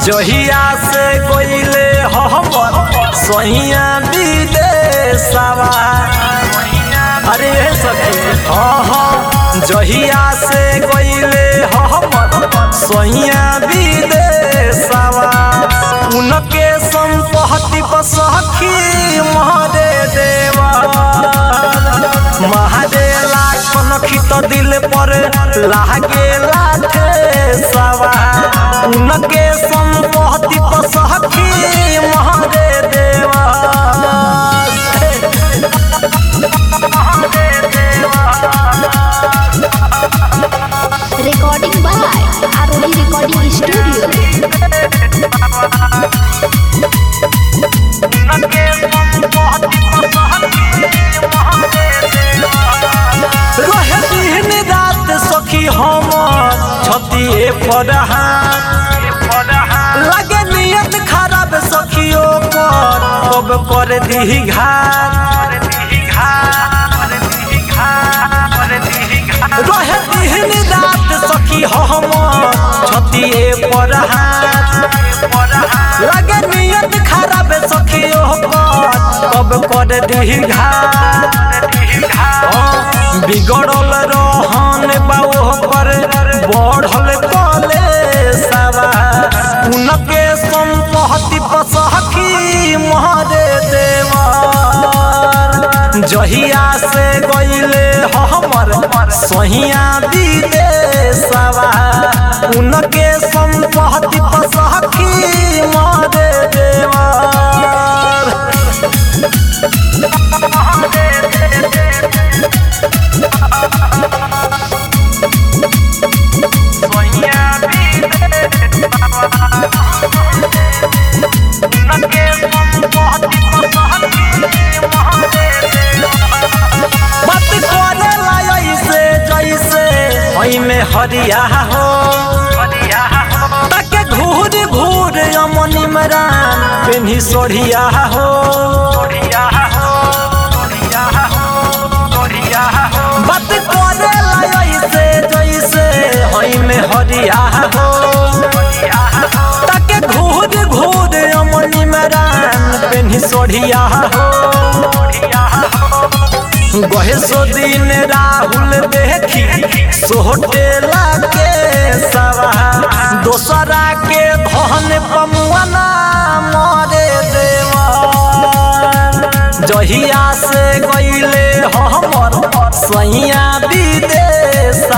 जहिया से गईले हमर सहिया विदेशवा अरे सखी हाँ हाँ जहिया से गईले हमर सहिया विदेशवा उनके संपत्ति पर सखी महरे देवा महादेला कनखी तो दिल पर लागे लाठे सवा उनके संपत्ति पर सखी महरे देवा recording by Aroli Recording Studio. रहे दिन रात सखी हमर छतिए पर लगे नियत खराब सखियों पर कब कर दी घात रहे दिन रात सखी हमर छतिए पर लगे नियत खराब सखियों पर कब कर दी घात बिगड़ल रहन बाओ पर बढ़ल कले सवा उनके संपत्ति पर सखी महरे देवर जहिया से गईले हमर सहिया विदेशवा उनके संपत्ति पर सखी महरे देवर बात करे ला ऐसे जैसे ओई में हरिया हो ताके घूर घूर अमन इमरान पेन्ही सोढ़िया हो बात करे ला ऐसे जैसे ओई में हरिया हो ताके घूर घूर अमन इमरान पेन्ही सोढ़िया हो गहे सो दिन राहुल देखी सोहटेला के सवा दोसरा के धन पमुआना मरे देवा जहिया से गईले हमर सैया विदेश